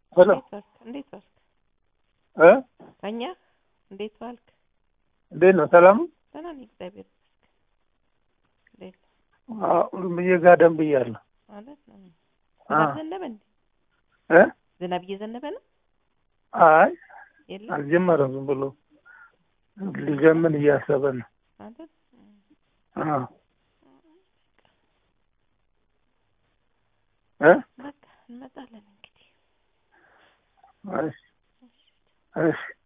ሄሎ እንዴት ዋልክ? እንዴት ዋልክ? እ ተኛ? እንዴት ዋልክ? እንዴት ነው? ሰላም ነው? ደህና ነኝ እግዚአብሔር ይመስገን። እንዴት አዎ ብዬ ጋደም ብያለሁ። ማለት ነው? አ ዝናብ ዘነበ እንዴ? እ ዝናብ እየዘነበ ነው? አይ የለም አልጀመረም። ዝም ብሎ ሊጀምን እያሰበ ነው። ማለት አዎ እ በቃ እንመጣለን እንግዲህ። እሺ እሺ